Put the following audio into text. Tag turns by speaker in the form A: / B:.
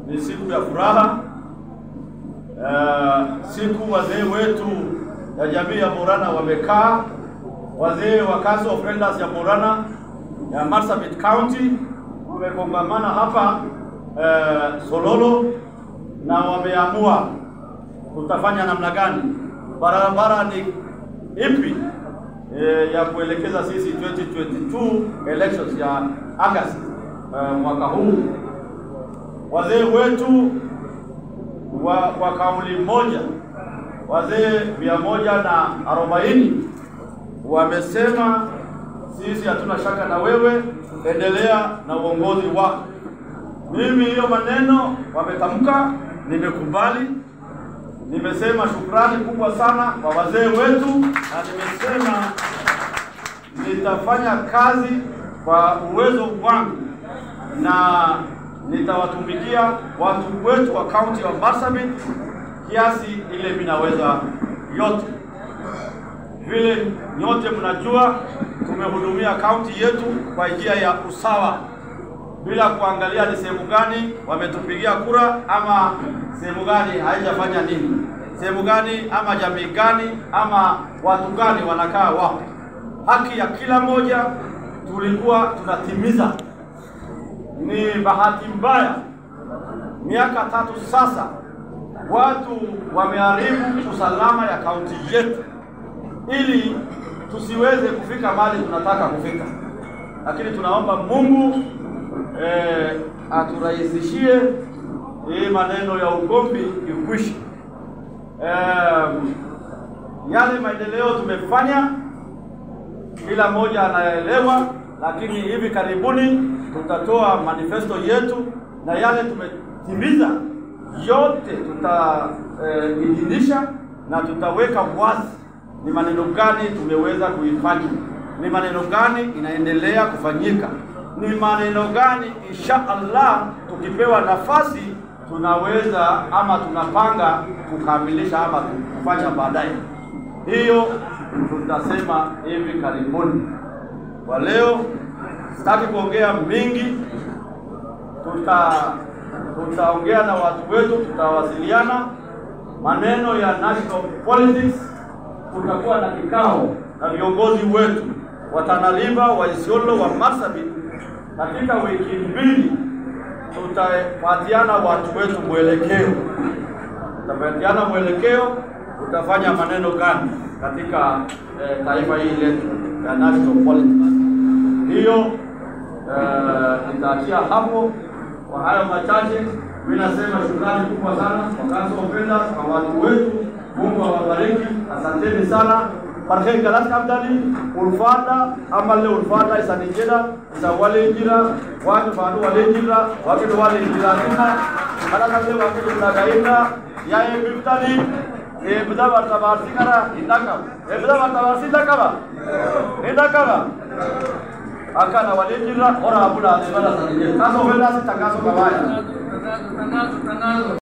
A: ni siku ya furaha. Uh, siku wazee wetu ya jamii ya Borana wamekaa, wazee wa Council of Elders ya Borana ya Marsabit County wamekongamana hapa uh, Sololo na wameamua tutafanya namna gani, barabara ni ipi e, ya kuelekeza sisi 2022 elections ya August uh, mwaka huu. Wazee wetu wa, wa kauli moja, wazee mia moja na arobaini wamesema sisi hatuna shaka na wewe, endelea na uongozi wako. Mimi hiyo maneno wametamka, nimekubali. Nimesema shukrani kubwa sana kwa wazee wetu, na nimesema nitafanya kazi kwa uwezo wangu na nitawatumikia watu wetu wa kaunti ya Marsabit kiasi ile minaweza yote. Vile nyote mnajua, tumehudumia kaunti yetu kwa njia ya usawa bila kuangalia ni sehemu gani wametupigia kura ama sehemu gani haijafanya nini, sehemu gani ama jamii gani ama watu gani wanakaa wapi. Haki ya kila mmoja tulikuwa tunatimiza. Ni bahati mbaya, miaka tatu sasa watu wameharibu usalama ya kaunti yetu ili tusiweze kufika mahali tunataka kufika, lakini tunaomba Mungu eh, aturahisishie hii maneno ya ugomvi ikwishe. Eh, yale maendeleo tumefanya kila mmoja anaelewa, lakini hivi karibuni tutatoa manifesto yetu na yale tumetimiza yote tutaidhinisha eh, na tutaweka wazi ni maneno gani tumeweza kuifanya, ni maneno gani inaendelea kufanyika, ni maneno gani insha Allah tukipewa nafasi tunaweza ama tunapanga kukamilisha ama kufanya baadaye. Hiyo tutasema hivi karibuni. Kwa leo sitaki kuongea mingi, tuta tutaongea na watu wetu, tutawasiliana maneno ya national politics. Kutakuwa na kikao na viongozi wetu wa Tana River, wa Isiolo, wa Marsabit. Katika wiki mbili tutapatiana watu wetu mwelekeo, tutapatiana mwelekeo, tutafanya maneno gani katika eh, taifa hili letu ya national politics. Hiyo eh, nitaachia hapo. Kwa hayo machache, mimi nasema shukrani kubwa sana kwa Council of Elders, kwa watu wetu. Mungu awabariki, asanteni sana. Parke galas kamdali ulfada amalle ulfada isanijeda isa wale jira wake badu wale jira wake do wale jira tuna kada kale wake do lagaina ya e biftali e bida barta barsi kara indaka e bida barta barsi indaka indaka akana wale jira ora abula de bala sanijeda kaso vela si takaso kabaya